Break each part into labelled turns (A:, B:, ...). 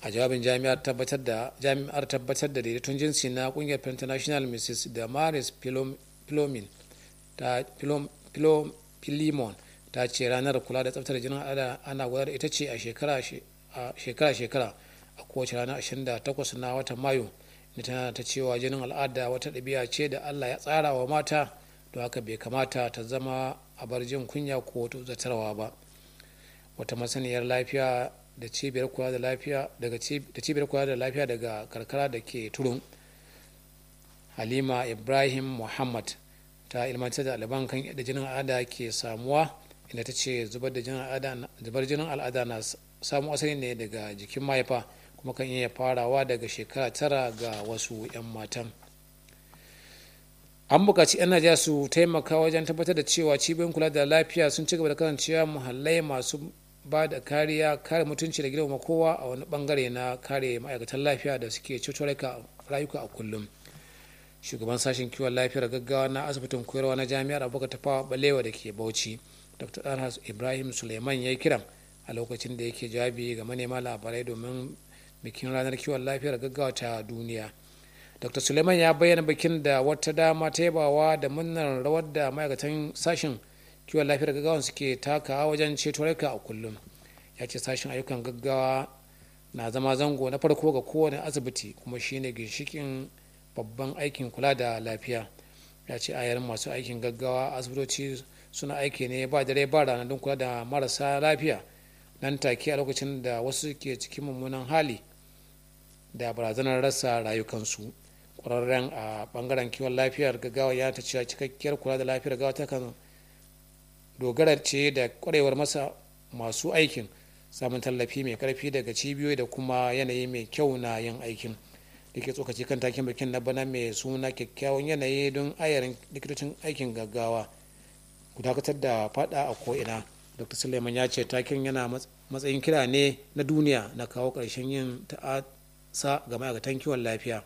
A: a jawabin jami'ar tabbatar da jami'ar tabbatar da daidaiton jinsi na kungiyar international mrs damaris pilomin ta pilimon ta ce ranar kula da tsaftar jinin al'ada ana gudanar ita ce a shekara-shekara a kowace rana 28 na watan mayu da tana ta cewa jinin al'ada wata ɗabi'a ce da allah ya tsara wa mata don haka bai kamata ta zama a bar jin kunya ko zatarwa ba wata masaniyar lafiya da cibiyar kula da lafiya daga da cibiyar kula da lafiya daga karkara da ke turun halima ibrahim muhammad ta ilmantar da alban kan yadda jinin al'ada ke samuwa inda ta ce zubar jinin al'ada na samu asali ne daga jikin mahaifa kuma kan iya farawa daga shekara tara ga wasu 'yan matan an buƙaci 'yan najeriya su taimaka wajen tabbatar da cewa cibiyoyin kula da lafiya sun ci gaba da kasancewa muhallai masu ba da kariya kare mutunci da girma kowa a wani bangare na kare ma'aikatan lafiya da suke ceto rayuka a kullum shugaban sashen kiwon lafiyar gaggawa na asibitin koyarwa na jami'ar abubakar tafawa balewa da ke bauchi dr alhas ibrahim suleiman ya yi kiran a lokacin da yake jawabi ga manema labarai domin bikin ranar kiwon lafiyar gaggawa ta duniya dr suleiman ya bayyana bikin da wata dama ta yabawa da murnar rawar da ma'aikatan sashen kiwon lafiyar gaggawa suke takawa wajen ceto rayuka a kullum ya ce sashen ayyukan gaggawa na zama zango na farko ga kowane asibiti kuma shine ginshikin babban aikin kula da lafiya ya ce ayar masu aikin gaggawa asibitoci suna aiki ne ba dare ba rana don kula da marasa lafiya nan take a lokacin da wasu ke cikin mummunan hali da barazanar rasa rayukansu kwararren a bangaren kiwon lafiyar gaggawa ya ta cewa cikakkiyar kula da lafiyar gaggawa ta kan dogara ce da kwarewar masa masu aikin samun tallafi mai karfi daga cibiyoyi da kuma yanayi mai kyau na yin aikin da ke tsokaci kan takin bikin na bana mai suna kyakkyawan yanayi don ayarin likitocin aikin gaggawa ku dakatar da fada a ko'ina dr suleiman ya ce takin yana matsayin kira ne na duniya na kawo ƙarshen yin ta'asa ga ma'aikatan kiwon lafiya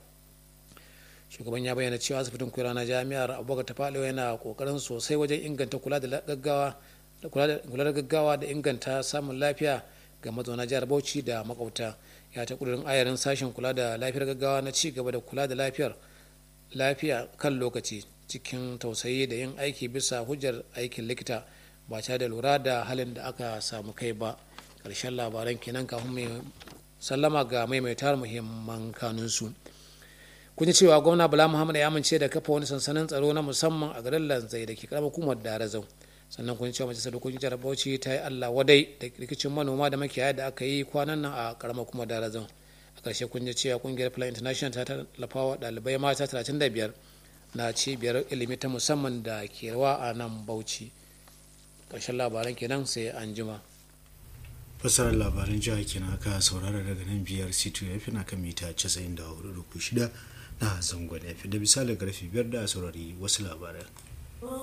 A: shugaban ya bayyana cewa asibitin kula na jami'ar abubakar tafalewa yana kokarin sosai wajen inganta kula da gaggawa kula da gaggawa da inganta samun lafiya ga mazauna jihar bauchi da makauta ya ta kudurin ayarin sashen kula da lafiyar gaggawa na ci gaba da kula da lafiyar lafiya kan lokaci cikin tausayi da yin aiki bisa hujjar aikin likita ba tare da lura da halin da aka samu kai ba ƙarshen labaran kenan kafin mai sallama ga maimaitar muhimman kanunsu kun ji cewa gwamna bala muhammad ya amince da kafa wani sansanin tsaro na musamman a garin lanzai da ke karamar hukumar darazau sannan kun cewa majalisar dokokin jihar bauchi ta yi allah wadai da rikicin manoma da makiyaya da aka yi kwanan nan a karamar hukumar darazau a ƙarshe kun ji cewa kungiyar plan international ta tallafa wa ɗalibai mata 35 na cibiyar ilimi ta musamman da ke rawa a nan bauchi ƙarshen labaran kenan sai an jima.
B: fasarar labaran jiha kenan aka saurara daga nan biyar c2 f na kan mita 94.6 na zangon f da misali karfe biyar da saurari wasu labaran